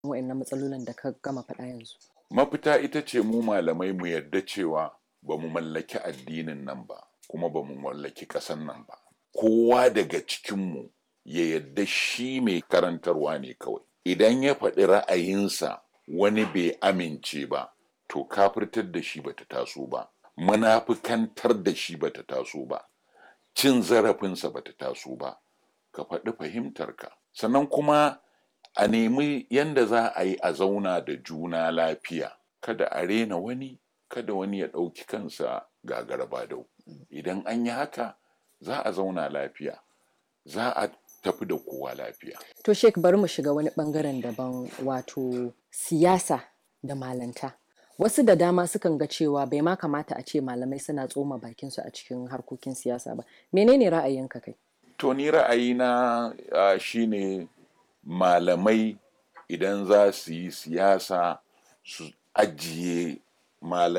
wa'annan matsalolin da ka gama faɗa yanzu mafita ita ce mu malamai mu yarda cewa ba mu mallaki addinin nan ba kuma ba mu mallaki ƙasan nan ba kowa daga cikinmu ya yarda shi mai karantarwa ne kawai idan ya faɗi ra'ayinsa wani bai amince ba to kafirtar da shi bata taso ba munafikantar da shi bata taso ba cin zarafinsa bata taso ba ka faɗi fahimtarka sannan kuma a nemi yanda za a yi a zauna da juna lafiya kada a rena wani kada wani ya ɗauki kansa gagara dau idan an yi haka za a zauna lafiya za a tafi da kowa lafiya to shek bari mu shiga wani bangaren daban wato siyasa da malanta wasu da dama sukan ga cewa bai ma kamata a ce malamai suna tsoma bakinsu a cikin harkokin siyasa ba menene ra'ayinka kai to ni ra'ayina uh, shine malamai idan za su yi siyasa su ajiye malamai